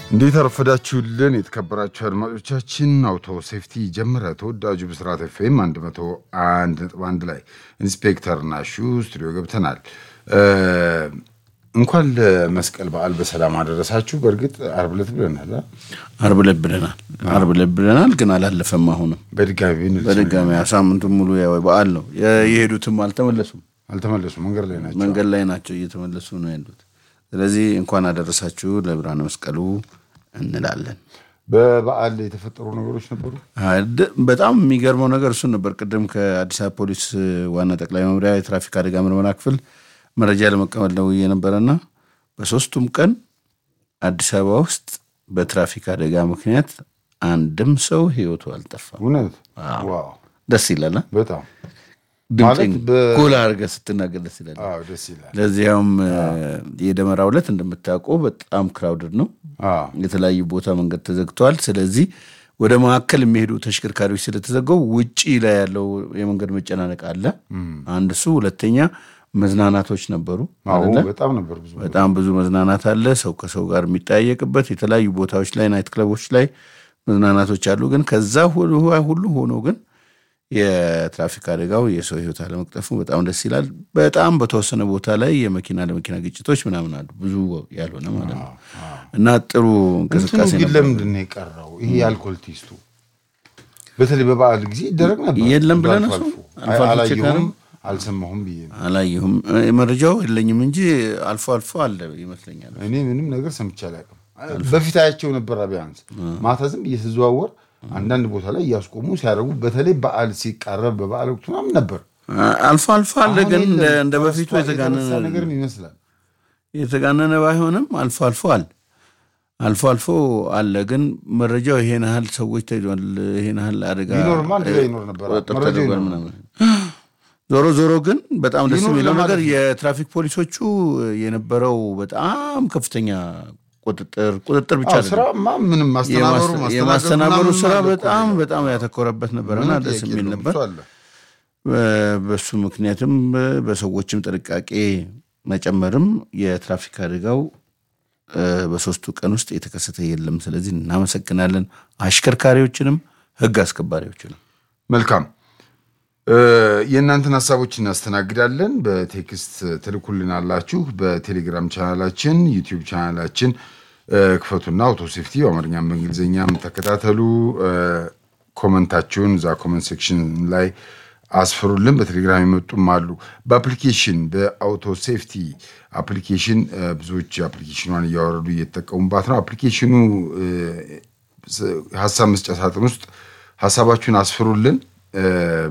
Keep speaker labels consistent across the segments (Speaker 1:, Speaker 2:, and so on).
Speaker 1: እንዴት አረፈዳችሁልን የተከበራችሁ አድማጮቻችን። አውቶ ሴፍቲ ጀመረ። ተወዳጁ ብስራት ኤፍኤም 101.1 ላይ ኢንስፔክተር ናሹ ስቱዲዮ ገብተናል። እንኳን ለመስቀል በዓል በሰላም አደረሳችሁ። በእርግጥ አርብ ዕለት ብለናል አ?
Speaker 2: አርብ ዕለት ብለናል። አርብ ዕለት ብለናል፣ ግን አላለፈም። አሁንም
Speaker 1: በድጋሚ ብንል
Speaker 2: በድጋሚ ሳምንቱን ሙሉ ያው በዓል ነው። የሄዱትም አልተመለሱም፣
Speaker 1: አልተመለሱም፣ መንገድ ላይ ናቸው።
Speaker 2: መንገድ ላይ ናቸው፣ እየተመለሱ ነው ያሉት። ስለዚህ እንኳን አደረሳችሁ ለብርሃነ መስቀሉ እንላለን።
Speaker 1: በበዓል የተፈጠሩ ነገሮች ነበሩ።
Speaker 2: አድ- በጣም የሚገርመው ነገር እሱን ነበር። ቅድም ከአዲስ አበባ ፖሊስ ዋና ጠቅላይ መምሪያ የትራፊክ አደጋ ምርመራ ክፍል መረጃ ለመቀበል ደውዬ ነበረና በሶስቱም ቀን አዲስ አበባ ውስጥ በትራፊክ አደጋ ምክንያት አንድም ሰው ሕይወቱ አልጠፋም።
Speaker 1: እውነት ዋው፣
Speaker 2: ደስ ይላል። አ?
Speaker 1: በጣም
Speaker 2: ድምፅን
Speaker 1: ማለት በ-
Speaker 2: ጎላ አድርገህ ስትናገር ደስ ይላል።
Speaker 1: አዎ፣ ደስ ይላል።
Speaker 2: ለዚያውም የደመራ ዕለት እንደምታውቀው በጣም ክራውድድ ነው።
Speaker 1: አዎ፣
Speaker 2: የተለያዩ ቦታ መንገድ ተዘግተዋል። ስለዚህ ወደ መካከል የሚሄዱ ተሽከርካሪዎች ስለተዘገው ውጪ ላይ ያለው የመንገድ መጨናነቅ አለ። አንድ እሱ፣ ሁለተኛ መዝናናቶች ነበሩ።
Speaker 1: አዎ፣
Speaker 2: አይደለ?
Speaker 1: በጣም ነበር ብዙ
Speaker 2: በጣም ብዙ መዝናናት አለ። ሰው ከሰው ጋር የሚጠያየቅበት የተለያዩ ቦታዎች ላይ ናይት ክለቦች ላይ መዝናናቶች አሉ። ግን ከዛ ሁሉ ሁሉ ሆኖ ግን የትራፊክ አደጋው የሰው ሕይወት አለመቅጠፉ በጣም ደስ ይላል። በጣም በተወሰነ ቦታ ላይ የመኪና ለመኪና ግጭቶች ምናምን አሉ፣ ብዙ ያልሆነ ማለት ነው እና ጥሩ
Speaker 1: እንትኑ
Speaker 2: እንቅስቃሴ
Speaker 1: ግን
Speaker 2: ነበር።
Speaker 1: ለምንድን ነው የቀረው? ይሄ የአልኮል ቴስቱ በተለይ በበዓል ጊዜ ይደረግ ነበር።
Speaker 2: የለም ብለህ
Speaker 1: አልፎ
Speaker 2: ነው
Speaker 1: አልፎ።
Speaker 2: አልፎ አልፎ ቼክ
Speaker 1: አላየሁም፣
Speaker 2: አደረግን?
Speaker 1: አልሰማሁም ብዬ ነው።
Speaker 2: አላየሁም፣ እ፣ መረጃው የለኝም እንጂ አልፎ አልፎ አለ ይመስለኛል።
Speaker 1: እኔ ምንም ነገር ሰምቼ አላውቅም። በፊት አያቸው ነበር። ቢያንስ ማታ ዝም ብዬ ስዘዋወር አንዳንድ ቦታ ላይ እያስቆሙ ሲያደርጉ፣ በተለይ በዓል ሲቃረብ በበዓል ወቅት ምናምን ነበር።
Speaker 2: አልፎ አልፎ አለ፣
Speaker 1: አሁን
Speaker 2: ግን
Speaker 1: የለም።
Speaker 2: እንደ- እንደ በፊቱ
Speaker 1: ተስፋ የተረሳ
Speaker 2: የተጋነነ
Speaker 1: ነገርም ይመስላል።
Speaker 2: የተጋነነ ባይሆንም አልፎ አልፎ አለ አልፎ አልፎ አለ። ግን መረጃው ይሄን ያህል ሰዎች ተይዟል፣ ይሄን ያህል አደጋ
Speaker 1: ቢኖርማ አንድ ላይ ይኖር ነበር።
Speaker 2: ቁጥጥር
Speaker 1: መረጃው
Speaker 2: ተደርጓል
Speaker 1: ይኖር
Speaker 2: ምናምን። ዞሮ ዞሮ ግን በጣም ደስ
Speaker 1: ይኖር
Speaker 2: የሚለው
Speaker 1: ለማለት
Speaker 2: ነገር
Speaker 1: ነው።
Speaker 2: የትራፊክ ፖሊሶቹ የነበረው በጣም ከፍተኛ ቁጥጥር ቁጥጥር ብቻ
Speaker 1: አዎ፣
Speaker 2: አይደለም
Speaker 1: ስራማ ምንም ማስተናበሩ
Speaker 2: የማስ- የማስተናበሩ
Speaker 1: ማስተናገዱ
Speaker 2: ስራ
Speaker 1: ምናምን አለ እኮ
Speaker 2: በጣም
Speaker 1: ነው።
Speaker 2: በጣም ያተኮረበት ነበርና
Speaker 1: ምንም
Speaker 2: ደስ
Speaker 1: ጥያቄ
Speaker 2: የሚል
Speaker 1: የለውም።
Speaker 2: ነበር።
Speaker 1: እሱ አለ።
Speaker 2: በ- በሱ ምክንያትም በ- በሰዎችም ጥንቃቄ መጨመርም የትራፊክ አደጋው እ፣ በሶስቱ ቀን ውስጥ የተከሰተ የለም። ስለዚህ እናመሰግናለን አሽከርካሪዎችንም ሕግ አስከባሪዎችንም።
Speaker 1: መልካም እ፣ የእናንተን ሀሳቦች እናስተናግዳለን። በቴክስት ትልኩልን አላችሁ። በቴሌግራም ቻናላችን፣ ዩቲዩብ ቻናላችን እ፣ ክፈቱና አውቶ ሴፍቲ በአማርኛም በእንግሊዝኛም ተከታተሉ። እ፣ ኮመንታችሁን እዛ ኮመንት ሴክሽን ላይ አስፍሩልን። በቴሌግራም የመጡም አሉ። በአፕሊኬሽን በአውቶ ሴፍቲ አፕሊኬሽን እ፣ ብዙዎች አፕሊኬሽኗን እያወረዱ እየተጠቀሙባት ነው። አፕሊኬሽኑ እ፣ ሀሳብ መስጫ ሳጥን ውስጥ ሀሳባችሁን አስፍሩልን። እ፣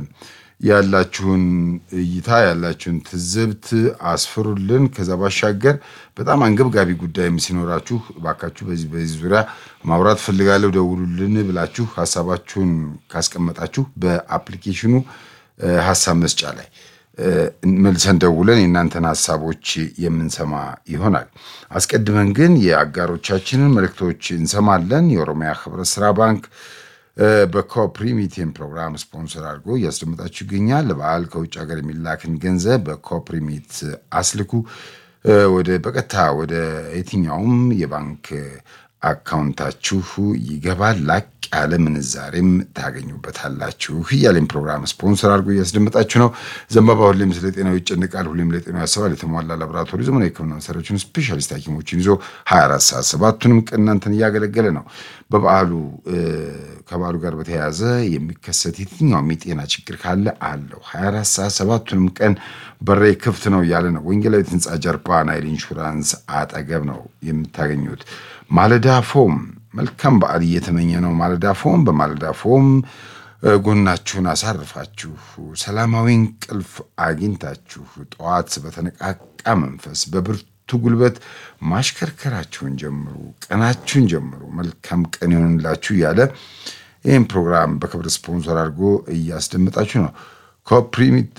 Speaker 1: ያላችሁን እይታ ያላችሁን ትዝብት አስፍሩልን። ከዛ ባሻገር በጣም አንገብጋቢ ጉዳይም ሲኖራችሁ እባካችሁ በዚህ በዚህ ዙሪያ ማውራት ፈልጋለሁ ደውሉልን ብላችሁ ሀሳባችሁን ካስቀመጣችሁ በአፕሊኬሽኑ እ፣ ሀሳብ መስጫ ላይ እ፣ መልሰን ደውለን የእናንተን ሀሳቦች የምንሰማ ይሆናል። አስቀድመን ግን የአጋሮቻችንን መልእክቶች እንሰማለን። የኦሮሚያ ህብረት ስራ ባንክ እ፣ በኮፕሪሚቴን ፕሮግራም ስፖንሰር አድርጎ እያስደመጣችሁ ይገኛል። ለበዓል ከውጭ ሀገር የሚላክን ገንዘብ በኮፕሪሚት አስልኩ። እ፣ ወደ በቀጥታ ወደ የትኛውም የባንክ አካውንታችሁ ይገባል። ላቅ ያለ ምንዛሬም ታገኙበታላችሁ እያለን ፕሮግራም ስፖንሰር አድርጎ እያስደመጣችሁ ነው። ዘንባባ ሁሌም ስለ ጤናው ይጨንቃል፣ ሁሌም ለጤናው ያስባል። የተሟላ ላቦራቶሪ ዘመናዊ ሕክምና መሳሪያዎችን ስፔሻሊስት ሐኪሞችን ይዞ 24 ሰዓት ሰባቱንም ቀን እናንተን እያገለገለ ነው። በበዓሉ እ፣ ከበዓሉ ጋር በተያያዘ የሚከሰት የትኛውም የጤና ችግር ካለ አለው 24 ሰዓት ሰባቱንም ቀን በሬ ክፍት ነው እያለ ነው። ወንጌላዊት ህንፃ ጀርባ ናይል ኢንሹራንስ አጠገብ ነው የምታገኙት። ማለዳ ፎም መልካም በዓል እየተመኘ ነው። ማለዳ ፎም በማለዳ ፎም እ፣ ጎናችሁን አሳርፋችሁ ሰላማዊ እንቅልፍ አግኝታችሁ ጠዋት በተነቃቃ መንፈስ በብርቱ ጉልበት ማሽከርከራችሁን ጀምሩ፣ ቀናችሁን ጀምሩ። መልካም ቀን ይሆንላችሁ እያለ ይህም ፕሮግራም በክብር ስፖንሰር አድርጎ እያስደመጣችሁ ነው። ኮፕሪሚት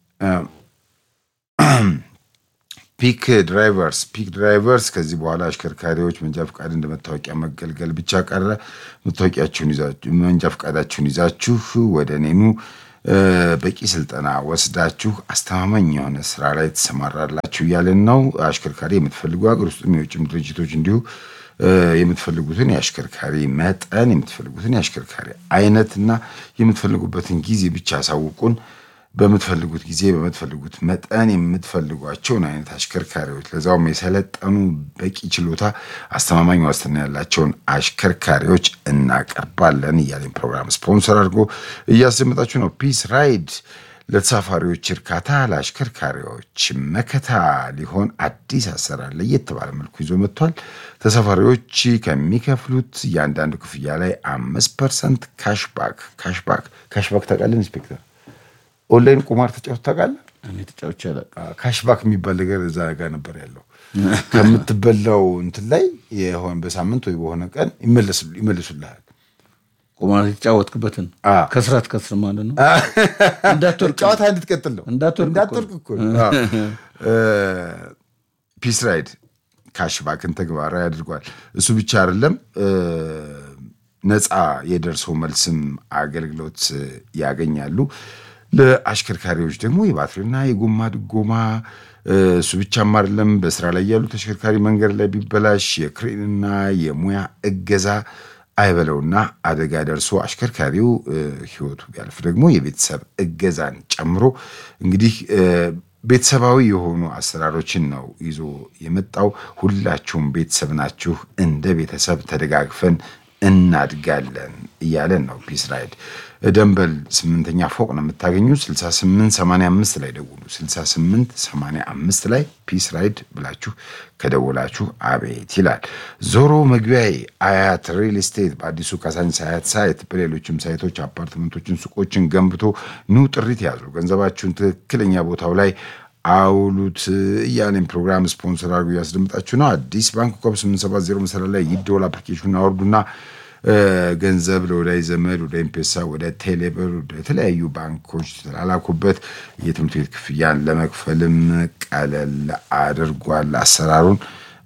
Speaker 1: ፒክ ድራይቨርስ ፒክ ድራይቨርስ ከዚህ በኋላ አሽከርካሪዎች መንጃ ፈቃድ እንደ መታወቂያ መገልገል ብቻ ቀረ። መታወቂያችሁን ይዛችሁ መንጃ ፈቃዳችሁን ይዛችሁ ወደ እኔኑ በቂ ስልጠና ወስዳችሁ አስተማማኝ የሆነ ስራ ላይ ትሰማራላችሁ እያለን ነው። አሽከርካሪ የምትፈልጉ ሀገር ውስጥም የውጭም ድርጅቶች እንዲሁ የምትፈልጉትን የአሽከርካሪ መጠን የምትፈልጉትን የአሽከርካሪ አይነት እና የምትፈልጉበትን ጊዜ ብቻ አሳውቁን። በምትፈልጉት ጊዜ በምትፈልጉት መጠን የምትፈልጓቸውን አይነት አሽከርካሪዎች ለዛውም የሰለጠኑ በቂ ችሎታ፣ አስተማማኝ ዋስትና ያላቸውን አሽከርካሪዎች እናቀርባለን እያለኝ ፕሮግራም ስፖንሰር አድርጎ እያስደመጣችሁ ነው። ፒስ ራይድ ለተሳፋሪዎች እርካታ፣ ለአሽከርካሪዎች መከታ ሊሆን አዲስ አሰራር ለየት ባለ መልኩ ይዞ መጥቷል። ተሳፋሪዎች ከሚከፍሉት እያንዳንዱ ክፍያ ላይ አምስት ፐርሰንት ካሽባክ ካሽባክ ካሽባክ ታውቃለህ ኢንስፔክተር? ኦንላይን ቁማር ተጫውተህ ታውቃለህ?
Speaker 2: እኔ ተጫውቼ አላውቅም።
Speaker 1: ካሽባክ የሚባል ነገር እዛ ጋር ነበር ያለው። ከምትበላው እንትን ላይ የሆነ በሳምንት ወይ በሆነ ቀን ይመልሱልሃል።
Speaker 2: ቁማር የተጫወትክበትን
Speaker 1: አዎ።
Speaker 2: ከስራ ትከስር ማለት ነው። እንዳትወርቅ
Speaker 1: ጨዋታ እንድትቀጥል ነው።
Speaker 2: እንዳትወርቅ
Speaker 1: እንዳትወርቅ እኮ ነው። አዎ። ፒስ ራይድ ካሽባክን ተግባራዊ አድርጓል። እሱ ብቻ አይደለም፣ ነፃ የደርሶ መልስም አገልግሎት ያገኛሉ። ለአሽከርካሪዎች ደግሞ የባትሪና የጎማ ድጎማ እሱ ብቻም አይደለም። በስራ ላይ ያሉ ተሽከርካሪ መንገድ ላይ ቢበላሽ የክሬንና የሙያ እገዛ አይበለውና አደጋ ደርሶ አሽከርካሪው ሕይወቱ ቢያልፍ ደግሞ የቤተሰብ እገዛን ጨምሮ እንግዲህ ቤተሰባዊ የሆኑ አሰራሮችን ነው ይዞ የመጣው። ሁላችሁም ቤተሰብ ናችሁ፣ እንደ ቤተሰብ ተደጋግፈን እናድጋለን እያለን ነው ፒስ ራይድ። ደንበል ስምንተኛ ፎቅ ነው የምታገኙት። 6885 ላይ ደውሉ። 6885 ላይ ፒስ ራይድ ብላችሁ ከደወላችሁ አቤት ይላል። ዞሮ መግቢያዬ አያት ሪል ስቴት በአዲሱ ካሳንቺስ አያት ሳይት፣ በሌሎችም ሳይቶች አፓርትመንቶችን፣ ሱቆችን ገንብቶ ኑ ጥሪት ያዙ። ገንዘባችሁን ትክክለኛ ቦታው ላይ አውሉት እያለን ፕሮግራም ስፖንሰር አድርጎ ያስደምጣችሁ ነው። አዲስ ባንክ ኮብ 870 መሰረት ላይ ይደወል አፕሊኬሽን አወርዱና ገንዘብ ለወዳጅ ዘመድ ወደ ኤምፔሳ ወደ ቴሌብር ወደ የተለያዩ ባንኮች ተላላኩበት። የትምህርት ቤት ክፍያን ለመክፈልም ቀለል አድርጓል። አሰራሩን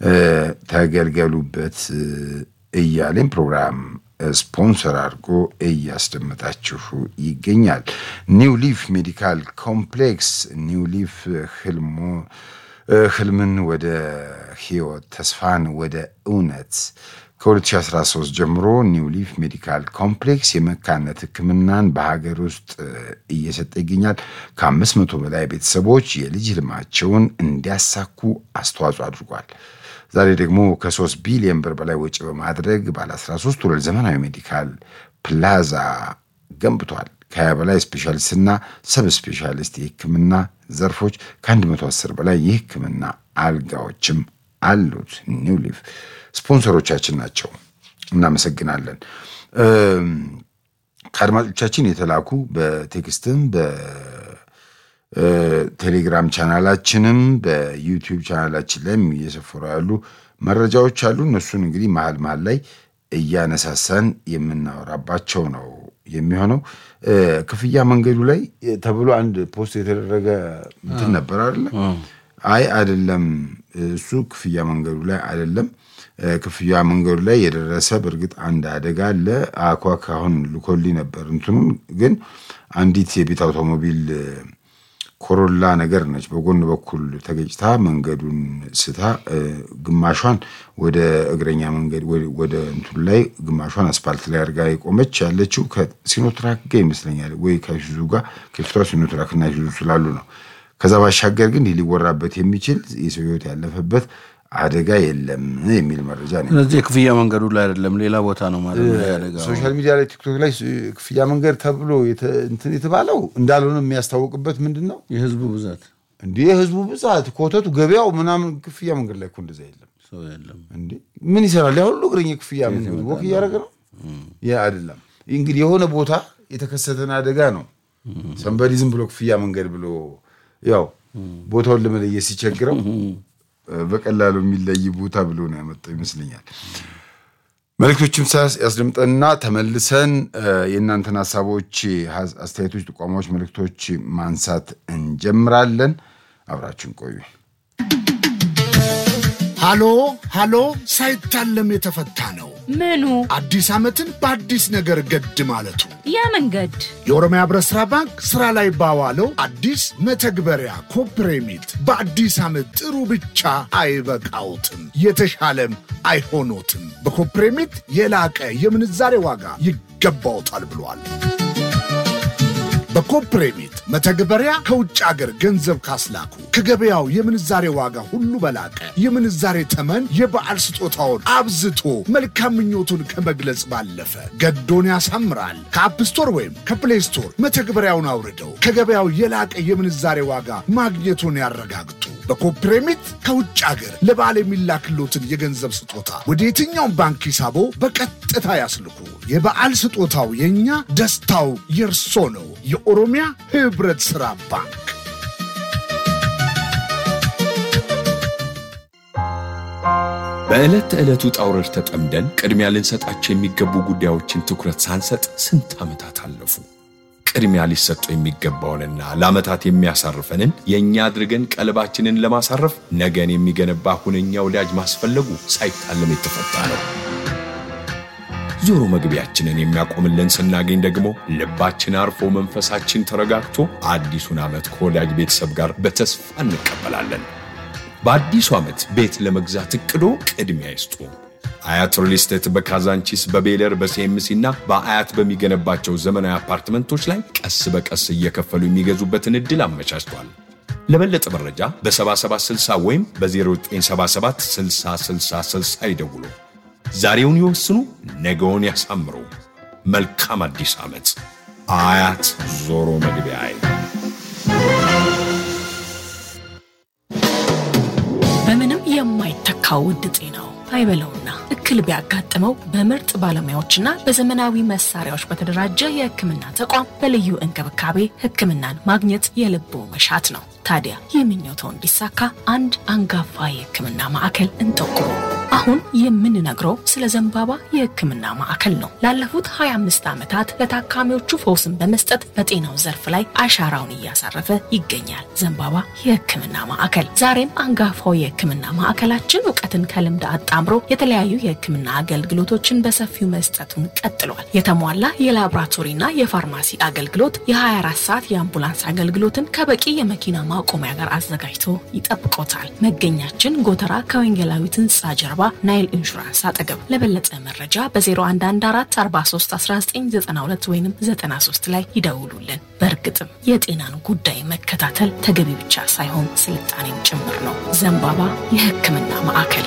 Speaker 1: ተገልገሉበት እያለን ፕሮግራም ስፖንሰር አድርጎ እያስደመጣችሁ ይገኛል። ኒው ሊፍ ሜዲካል ኮምፕሌክስ ኒው ሊፍ ህልሞ ህልምን ወደ ህይወት ተስፋን ወደ እውነት ከ2013 ጀምሮ ኒው ሊፍ ሜዲካል ኮምፕሌክስ የመካነት ሕክምናን በሀገር ውስጥ እየሰጠ ይገኛል። ከአምስት መቶ በላይ ቤተሰቦች የልጅ ህልማቸውን እንዲያሳኩ አስተዋጽኦ አድርጓል። ዛሬ ደግሞ ከሶስት ቢሊዮን ብር በላይ ወጪ በማድረግ ባለ 13 ወለል ዘመናዊ ሜዲካል ፕላዛ ገንብቷል። ከሀያ በላይ ስፔሻሊስትና ሰብ ስፔሻሊስት የህክምና ዘርፎች ከ110 በላይ የህክምና አልጋዎችም አሉት። ኒው ሊፍ ስፖንሰሮቻችን ናቸው። እናመሰግናለን። ከአድማጮቻችን የተላኩ በቴክስትም በቴሌግራም ቻናላችንም በዩቲዩብ ቻናላችን ላይም እየሰፈሩ ያሉ መረጃዎች አሉ። እነሱን እንግዲህ መሀል መሀል ላይ እያነሳሳን የምናወራባቸው ነው የሚሆነው። ክፍያ መንገዱ ላይ ተብሎ አንድ ፖስት የተደረገ እንትን ነበር አይደለ? አይ አይደለም፣ እሱ ክፍያ መንገዱ ላይ አይደለም። ክፍያ መንገዱ ላይ የደረሰ በእርግጥ አንድ አደጋ አለ። አኳክ አሁን ልኮልኝ ነበር እንትኑን ግን አንዲት የቤት አውቶሞቢል ኮሮላ ነገር ነች። በጎን በኩል ተገጭታ መንገዱን ስታ ግማሿን ወደ እግረኛ መንገድ ወደ እንትኑ ላይ ግማሿን አስፓልት ላይ አድርጋ የቆመች ያለችው ከሲኖትራክ ጋር ይመስለኛል፣ ወይ ከይሱዙ ጋር ከፊቷ ሲኖትራክ እና ይሱዙ ስላሉ ነው። ከዛ ባሻገር ግን ሊወራበት የሚችል የሰው ሕይወት ያለፈበት አደጋ የለም የሚል መረጃ ነው።
Speaker 2: ስለዚህ የክፍያ መንገዱ ላይ አይደለም ሌላ ቦታ ነው ማለት ነው ያደጋው።
Speaker 1: ሶሻል ሚዲያ ላይ ቲክቶክ ላይ ክፍያ መንገድ ተብሎ እንትን የተባለው እንዳልሆነ የሚያስታውቅበት ምንድን ነው?
Speaker 2: የህዝቡ ብዛት
Speaker 1: እንዲህ የህዝቡ ብዛት ኮተቱ፣ ገበያው ምናምን ክፍያ መንገድ ላይ እኮ እንደዛ የለም።
Speaker 2: ሰው የለም።
Speaker 1: እንዴ ምን ይሰራል? ያ ሁሉ እግረኛ ክፍያ ምን ወክ እያደረገ ነው? ያ አይደለም እንግዲህ የሆነ ቦታ የተከሰተን አደጋ ነው። ሰንበዲ ዝም ብሎ ክፍያ መንገድ ብሎ ያው ቦታውን ለመለየት ሲቸግረው በቀላሉ የሚለይ ቦታ ብሎ ነው ያመጣው ይመስለኛል። መልእክቶችም ያስደምጠንና ተመልሰን የእናንተን ሀሳቦች፣ አስተያየቶች፣ ጥቋማዎች፣ መልእክቶች ማንሳት እንጀምራለን። አብራችን ቆዩ።
Speaker 3: ሃሎ ሃሎ ሳይታለም የተፈታ ነው።
Speaker 4: ምኑ
Speaker 3: አዲስ ዓመትን በአዲስ ነገር ገድ ማለቱ የመንገድ
Speaker 4: የኦሮሚያ ህብረት ሥራ ባንክ ሥራ ላይ ባዋለው አዲስ መተግበሪያ ኮፕሬሚት በአዲስ ዓመት ጥሩ ብቻ አይበቃውትም፣ የተሻለም አይሆኖትም። በኮፕሬሚት የላቀ የምንዛሬ ዋጋ ይገባውታል ብሏል። በኮፕሬሚት መተግበሪያ ከውጭ አገር ገንዘብ ካስላኩ ከገበያው የምንዛሬ ዋጋ ሁሉ በላቀ የምንዛሬ ተመን የበዓል ስጦታውን አብዝቶ መልካም ምኞቱን ከመግለጽ ባለፈ ገዶን ያሳምራል። ከአፕ ስቶር ወይም ከፕሌይ ስቶር መተግበሪያውን አውርደው ከገበያው የላቀ የምንዛሬ ዋጋ ማግኘቱን ያረጋግጡ። በኮፕሬሚት ከውጭ አገር ለበዓል የሚላክሎትን የገንዘብ ስጦታ ወደ የትኛውም ባንክ ሂሳቦ በቀጥታ ያስልኩ። የበዓል ስጦታው የእኛ፣ ደስታው የእርሶ ነው። የኦሮሚያ ህብረት ሥራ ባንክ።
Speaker 5: በዕለት ተዕለት ውጣ ውረድ ተጠምደን ቅድሚያ ልንሰጣቸው የሚገቡ ጉዳዮችን ትኩረት ሳንሰጥ ስንት ዓመታት አለፉ። ቅድሚያ ሊሰጠው የሚገባውንና ለዓመታት የሚያሳርፈንን የእኛ አድርገን ቀልባችንን ለማሳረፍ ነገን የሚገነባ ሁነኛ ወዳጅ ማስፈለጉ ሳይታለም የተፈታ ነው። ዞሮ መግቢያችንን የሚያቆምልን ስናገኝ ደግሞ ልባችን አርፎ መንፈሳችን ተረጋግቶ አዲሱን ዓመት ከወዳጅ ቤተሰብ ጋር በተስፋ እንቀበላለን። በአዲሱ ዓመት ቤት ለመግዛት እቅዶ ቅድሚያ ይስጡ። አያት ሪል ስቴት በካዛንቺስ በቤለር በሲኤምሲ እና በአያት በሚገነባቸው ዘመናዊ አፓርትመንቶች ላይ ቀስ በቀስ እየከፈሉ የሚገዙበትን ዕድል አመቻችቷል። ለበለጠ መረጃ በ7760 ወይም በ0977 6060 ይደውሉ። ዛሬውን ይወስኑ፣ ነገውን ያሳምሩ። መልካም አዲስ ዓመት። አያት ዞሮ መግቢያ
Speaker 3: በምንም የማይተካው ውድ ጤናው አይበለውና እክል ቢያጋጥመው በምርጥ ባለሙያዎችና በዘመናዊ መሳሪያዎች በተደራጀ የሕክምና ተቋም በልዩ እንክብካቤ ሕክምናን ማግኘት የልቦ መሻት ነው። ታዲያ ይህ ምኞቶ እንዲሳካ አንድ አንጋፋ የሕክምና ማዕከል እንጠቁሙ። አሁን የምንነግረው ስለ ዘንባባ የሕክምና ማዕከል ነው። ላለፉት 25 ዓመታት ለታካሚዎቹ ፈውስን በመስጠት በጤናው ዘርፍ ላይ አሻራውን እያሳረፈ ይገኛል። ዘንባባ የሕክምና ማዕከል ዛሬም አንጋፋው የሕክምና ማዕከላችን እውቀትን ከልምድ አጣምሮ የተለያዩ የሕክምና አገልግሎቶችን በሰፊው መስጠቱን ቀጥሏል። የተሟላ የላቦራቶሪና የፋርማሲ አገልግሎት፣ የ24 ሰዓት የአምቡላንስ አገልግሎትን ከበቂ የመኪና ማቆሚያ ጋር አዘጋጅቶ ይጠብቆታል። መገኛችን ጎተራ ከወንጌላዊት ሕንፃ ጀርባ ናይል ኢንሹራንስ አጠገብ። ለበለጠ መረጃ በ0114431992 ወይም 93 ላይ ይደውሉልን። በእርግጥም የጤናን ጉዳይ መከታተል ተገቢ ብቻ ሳይሆን ስልጣኔም ጭምር ነው። ዘንባባ የሕክምና ማዕከል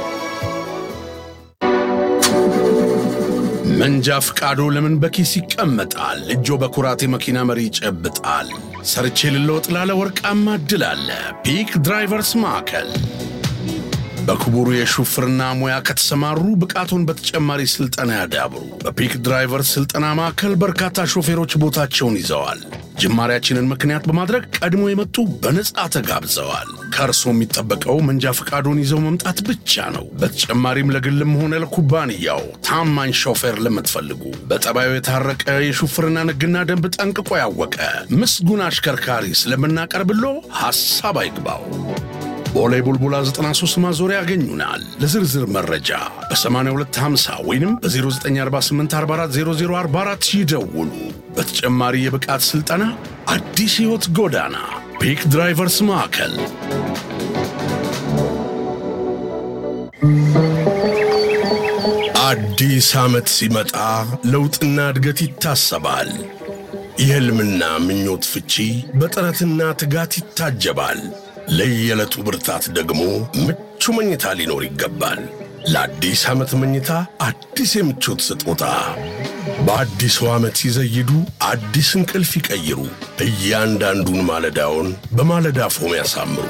Speaker 6: መንጃ ፍቃዶ ለምን በኪስ ይቀመጣል? እጆ በኩራት የመኪና መሪ ይጨብጣል። ሰርቼ ልለወጥ ላለ ወርቃማ እድል አለ። ፒክ ድራይቨርስ ማዕከል በክቡሩ የሹፍርና ሙያ ከተሰማሩ ብቃቱን በተጨማሪ ስልጠና ያዳብሩ። በፒክ ድራይቨርስ ስልጠና ማዕከል በርካታ ሾፌሮች ቦታቸውን ይዘዋል። ጅማሪያችንን ምክንያት በማድረግ ቀድሞ የመጡ በነጻ ተጋብዘዋል። ከእርሶ የሚጠበቀው መንጃ ፈቃዶን ይዘው መምጣት ብቻ ነው። በተጨማሪም ለግልም ሆነ ለኩባንያው ታማኝ ሾፌር ለምትፈልጉ በጠባዩ የታረቀ የሹፍርና ሕግና ደንብ ጠንቅቆ ያወቀ ምስጉን አሽከርካሪ ስለምናቀርብሎ ሐሳብ አይግባው። ቦሌ ቡልቡላ 93 ማዞሪያ ያገኙናል። ለዝርዝር መረጃ በ8250 ወይም በ0948440044 ይደውሉ። በተጨማሪ የብቃት ሥልጠና አዲስ ሕይወት ጎዳና ፒክ ድራይቨርስ ማዕከል አዲስ ዓመት ሲመጣ ለውጥና እድገት ይታሰባል። የሕልምና ምኞት ፍቺ በጥረትና ትጋት ይታጀባል። ለየዕለቱ ብርታት ደግሞ ምቹ መኝታ ሊኖር ይገባል። ለአዲስ ዓመት መኝታ አዲስ የምቾት ስጦታ በአዲሱ ዓመት ሲዘይዱ አዲስ እንቅልፍ ይቀይሩ። እያንዳንዱን ማለዳውን በማለዳ ፎም ያሳምሩ።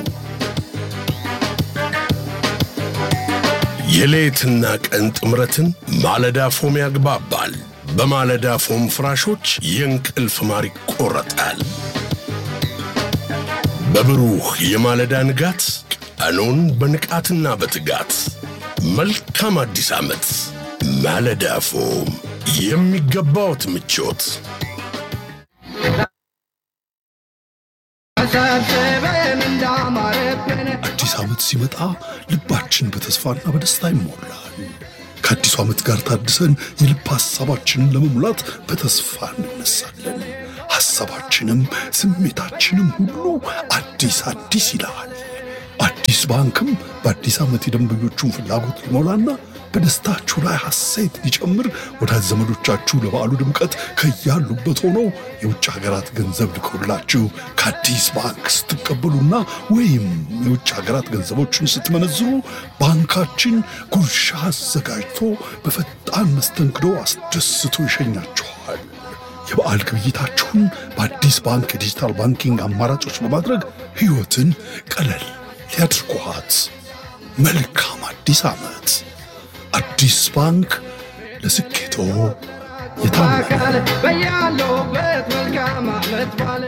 Speaker 6: የሌትና ቀን ጥምረትን ማለዳ ፎም ያግባባል። በማለዳ ፎም ፍራሾች የእንቅልፍ ማር ይቆረጣል። በብሩህ የማለዳ ንጋት ቀኑን በንቃትና በትጋት መልካም አዲስ ዓመት። ማለዳ ፎም የሚገባዎት ምቾት
Speaker 7: አዲስ ዓመት ሲመጣ ልባችን በተስፋና በደስታ ይሞላል።
Speaker 6: ከአዲሱ ዓመት ጋር ታድሰን የልብ ሐሳባችንን ለመሙላት በተስፋ እንነሳለን። ሐሳባችንም ስሜታችንም ሁሉ አዲስ አዲስ ይላል። አዲስ ባንክም በአዲስ ዓመት የደንበኞቹን ፍላጎት ሊሞላና በደስታችሁ ላይ ሐሴት ሊጨምር ወዳጅ ዘመዶቻችሁ ለበዓሉ ድምቀት ከያሉበት ሆነው የውጭ ሀገራት ገንዘብ ልከውላችሁ ከአዲስ ባንክ ስትቀበሉና ወይም የውጭ ሀገራት ገንዘቦችን ስትመነዝሩ ባንካችን ጉርሻ አዘጋጅቶ በፈጣን መስተንግዶ አስደስቶ ይሸኛችኋል። የበዓል ግብይታችሁን በአዲስ ባንክ የዲጂታል ባንኪንግ አማራጮች በማድረግ ሕይወትን ቀለል ሊያድርጓት። መልካም አዲስ ዓመት! አዲስ ባንክ ለስኬቶ የታመነ
Speaker 7: በያለሁበት መልካም ዓመት ባለ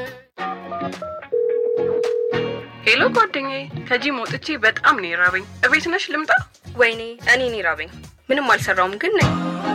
Speaker 8: ሄሎ ጓደኛዬ፣ ከጂም ወጥቼ በጣም ነው የራበኝ። እቤት ነሽ ልምጣ?
Speaker 9: ወይኔ እኔን ይራበኝ። ምንም አልሰራውም ግን ነኝ።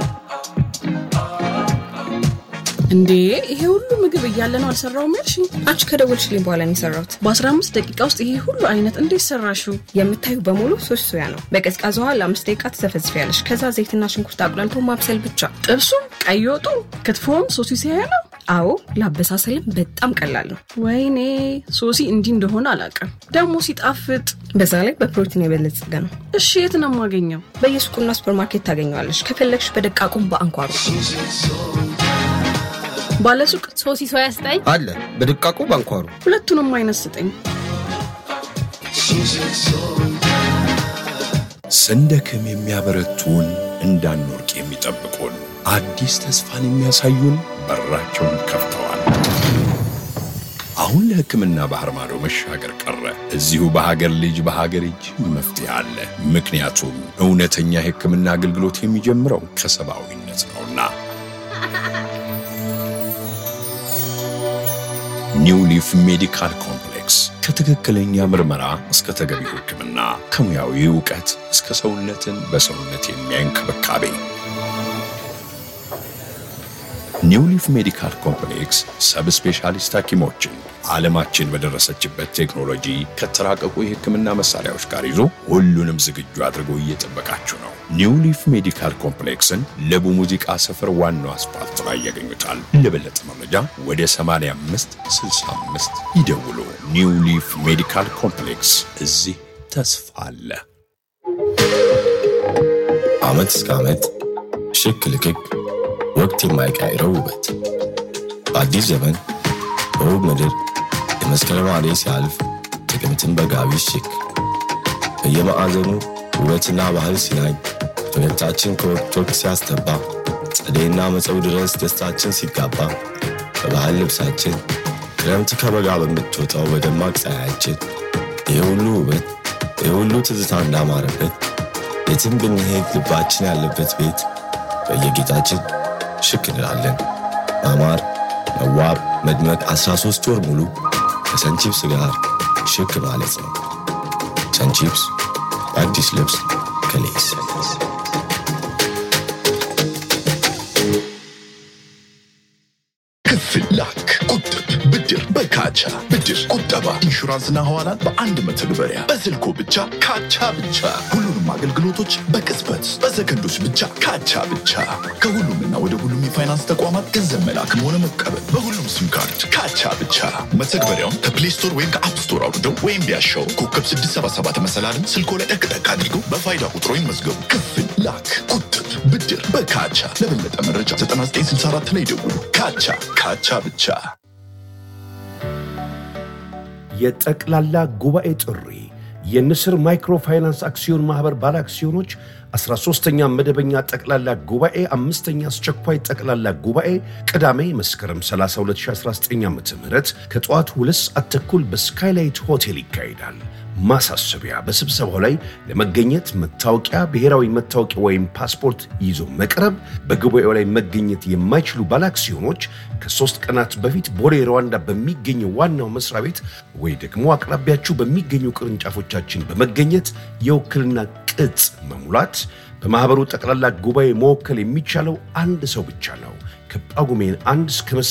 Speaker 8: እንዴ ይሄ ሁሉ ምግብ እያለ ነው አልሰራውም ያልሽ?
Speaker 9: አንቺ ከደወልሽልኝ በኋላ ነው የሰራሁት።
Speaker 8: በ15 ደቂቃ ውስጥ ይሄ ሁሉ አይነት እንዴት ሰራሽው?
Speaker 9: የምታዩ በሙሉ ሶስት ሶያ ነው። በቀዝቃዛ ውሃ ለአምስት ደቂቃ ትዘፈዝፊያለሽ። ከዛ ዘይትና ሽንኩርት አቁላልቶ ማብሰል ብቻ።
Speaker 8: ጥብሱም፣ ቀይ ወጡ፣ ክትፎም ሶሲ ሲያያ ነው።
Speaker 9: አዎ ለአበሳሰልም በጣም ቀላል ነው።
Speaker 8: ወይኔ ሶሲ እንዲህ እንደሆነ አላውቅም። ደግሞ ሲጣፍጥ።
Speaker 9: በዛ ላይ በፕሮቲን የበለጸገ ነው።
Speaker 8: እሺ የት ነው የማገኘው?
Speaker 9: በየሱቁና ሱፐርማርኬት ታገኘዋለሽ። ከፈለግሽ በደቃቁም በአንኳሩ
Speaker 8: ባለሱቅ
Speaker 10: ሶሲ ሶያ ስጠኝ
Speaker 11: አለ በድቃቁ ባንኳሩ
Speaker 8: ሁለቱንም አይነት ስጠኝ።
Speaker 5: ስንደክም የሚያበረቱን እንዳንወርቅ የሚጠብቁን አዲስ ተስፋን የሚያሳዩን በራቸውን ከፍተዋል። አሁን ለሕክምና ባህር ማዶ መሻገር ቀረ። እዚሁ በሀገር ልጅ በሀገር እጅ መፍትሄ አለ። ምክንያቱም እውነተኛ የሕክምና አገልግሎት የሚጀምረው ከሰብአዊነት ነውና። ኒው ሊፍ ሜዲካል ኮምፕሌክስ ከትክክለኛ ምርመራ እስከ ተገቢው ሕክምና ከሙያዊ እውቀት እስከ ሰውነትን በሰውነት የሚያይ እንክብካቤ ኒው ሊፍ ሜዲካል ኮምፕሌክስ ሰብ ስፔሻሊስት ሐኪሞችን ዓለማችን በደረሰችበት ቴክኖሎጂ ከተራቀቁ የሕክምና መሳሪያዎች ጋር ይዞ ሁሉንም ዝግጁ አድርጎ እየጠበቃችሁ ነው። ኒው ሊፍ ሜዲካል ኮምፕሌክስን ለቡ ሙዚቃ ሰፈር ዋናው አስፋልት ላይ ያገኙታል። ለበለጠ መረጃ ወደ 85 65 ይደውሉ። ኒው ሊፍ ሜዲካል ኮምፕሌክስ እዚህ ተስፋ አለ።
Speaker 12: ዓመት እስከ ዓመት ሽክ ልክክ ወቅት የማይቀይረው ውበት በአዲስ ዘመን በውብ ምድር የመስከረም አደይ ሲያልፍ ጥቅምትን በጋቢ ሽክ በየማዕዘኑ ውበትና ባህል ሲናኝ ፈገግታችን ከወቅት ወቅት ሲያስተባ ጸደይና መጸው ድረስ ደስታችን ሲጋባ በባህል ልብሳችን ክረምት ከበጋ በምትወጣው በደማቅ ፀሐያችን ይህ ሁሉ ውበት ይህ ሁሉ ትዝታ እንዳማረበት የትም ብንሄድ ልባችን ያለበት ቤት በየጌጣችን ሽክ እንላለን። ማማር፣ መዋብ፣ መድመቅ 13 ወር ሙሉ ከሰንቺፕስ ጋር ሽክ ማለት ነው። ሰንቺፕስ አዲስ ልብስ ከሌስ
Speaker 13: ክፍል ላክ፣ ቁጥብ፣ ብድር በካቻ ብድር፣ ቁጠባ፣ ኢንሹራንስና ሐዋላት በአንድ መተግበሪያ በስልኮ ብቻ ካቻ ብቻ። ሁሉንም አገልግሎቶች በቅጽበት በሰከንዶች ብቻ ካቻ ብቻ። ከሁሉምና ወደ ሁሉም የፋይናንስ ተቋማት ገንዘብ መላክም ሆነ መቀበል በሁሉም ሲም ካርድ ካቻ ብቻ። መተግበሪያውን ከፕሌይ ስቶር ወይም ከአፕ ስቶር አውርደው ወይም ቢያሻው ኮከብ 677 መሰላልን ስልኮ ላይ ጠቅጠቅ አድርገው በፋይዳ ቁጥሮ ይመዝገቡ። ክፍል ላክ፣ ቁጥብ፣ ብድር በካቻ። ለበለጠ መረጃ 9964 ላይ ደውሉ። ካቻ ካቻ ብቻ።
Speaker 14: የጠቅላላ ጉባኤ ጥሪ የንስር ማይክሮፋይናንስ አክሲዮን ማኅበር ባለ አክሲዮኖች 13ኛ መደበኛ ጠቅላላ ጉባኤ አምስተኛ አስቸኳይ ጠቅላላ ጉባኤ ቅዳሜ መስከረም 30 2019 ዓ ም ከጠዋቱ ሁለት ሰዓት ተኩል በስካይላይት ሆቴል ይካሄዳል። ማሳሰቢያ፣ በስብሰባው ላይ ለመገኘት መታወቂያ፣ ብሔራዊ መታወቂያ ወይም ፓስፖርት ይዞ መቅረብ። በጉባኤው ላይ መገኘት የማይችሉ ባለአክሲዮኖች ከሶስት ቀናት በፊት ቦሌ ሩዋንዳ በሚገኘው ዋናው መስሪያ ቤት ወይ ደግሞ አቅራቢያችሁ በሚገኙ ቅርንጫፎቻችን በመገኘት የውክልና ቅጽ መሙላት። በማኅበሩ ጠቅላላ ጉባኤ መወከል የሚቻለው አንድ ሰው ብቻ ነው። ከጳጉሜን አንድ እስከ